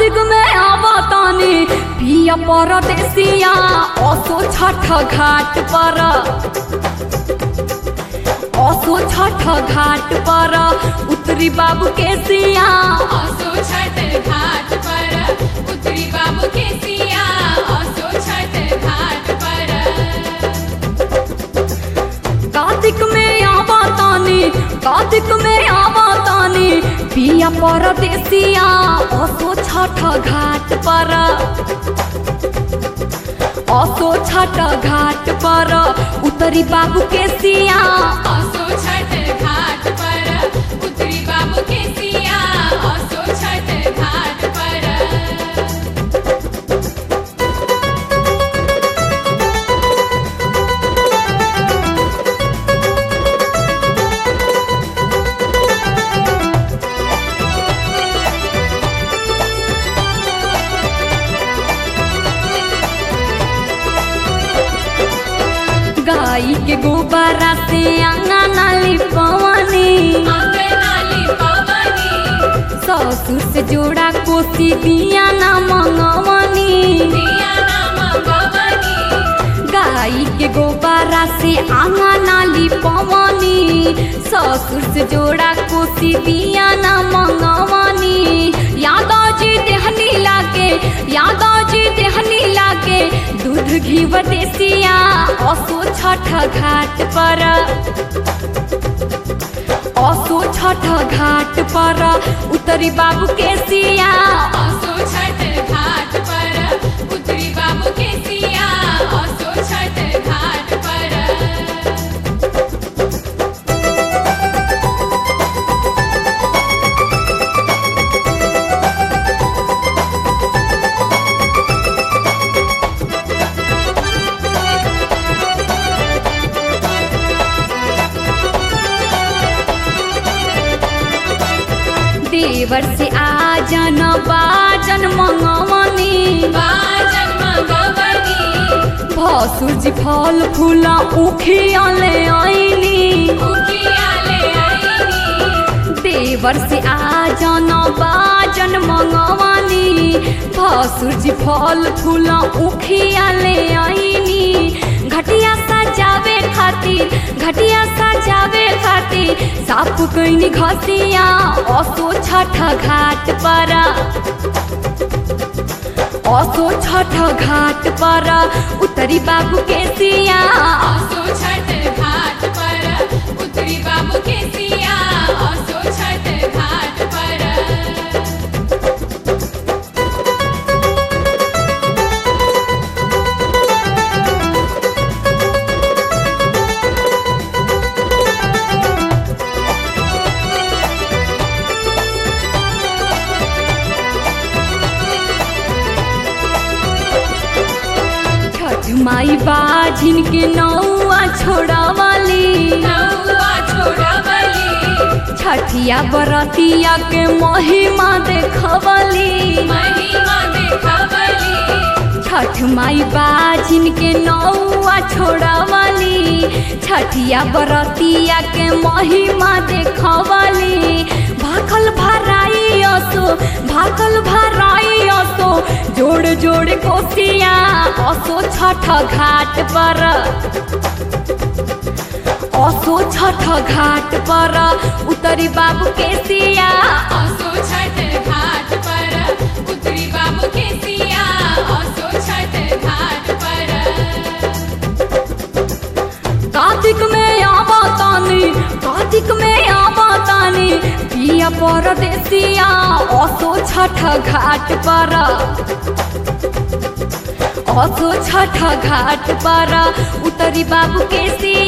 कार्तिक में आवतानी पिया परदेसिया असो छठ घाट पर असो छठ घाट पर उतरी बाबू के सिया असो छठ घाट पर उतरी बाबू के सिया असो छठ घाट पर कार्तिक में आवतानी कार्तिक में आवतानी पिया परदेसिया असो छठ घाट पर असो छठ घाट पर उतरी बाबू के सिया असो छठ घाट पर उतरी बाबू के सिया असो छठ घाट पर गाई के गोबरा से अंगना लिपवनी अंगनाली पवनी ससुर से जोड़ा कोसी दिया ना मंगवनी दिया नाम गवनी गाई के गोबरा से अंगना लिपवनी ससुर से जोड़ा कोसी दिया ना मंगवनी यादव जी देहनी लागे यादव जी देहनी लागे दूध घी देसिया असो छठ घाट पर असो छठ घाट पर उतरी बाबू के सिया असो छठ घाट पर उतरी बाबू के सिया असो छठ घाट पर देवर से आजन बाजन मंगवनी बाजन मगवनी भसुर जी फल फूला उखिया ले आईनी उखियाले आईनी देवर से आजन बाजन मंगवनी भसुर जी फल फूला उखिया ले आईनी घटिया सजावे खातिर घटिया सजावे खातिर साफ कैनी घसिया असो छठ घाट पर असो छठ घाट पर उतरी बाबू के सिया असो छठ घाट पर उतरी बाबू के सिया असो छठ घाट पर छठ माई बाझिन के नौआ छोड़ावाली नौआ छोड़वली छठिया बरतिया के महिमा देखवली महिमा देखवली छठ माई बाझिन के नौआ छोड़ावाली छठिया बरतिया के महिमा देखवली भाखल भराई असो भाखल भराई असो जोड़ जोड़ कोसिया असो छठ घाट पर असो छठ घाट पर उतरी बाबू के सिया असो छठ घाट पर उतरी बाबू के सिया असो छठ घाट पर कार्तिक में आवतानी कार्तिक में आवतानी पिया परदेसिया असो छठ घाट पर असो छठ घाट पर उतरी बाबू के सिया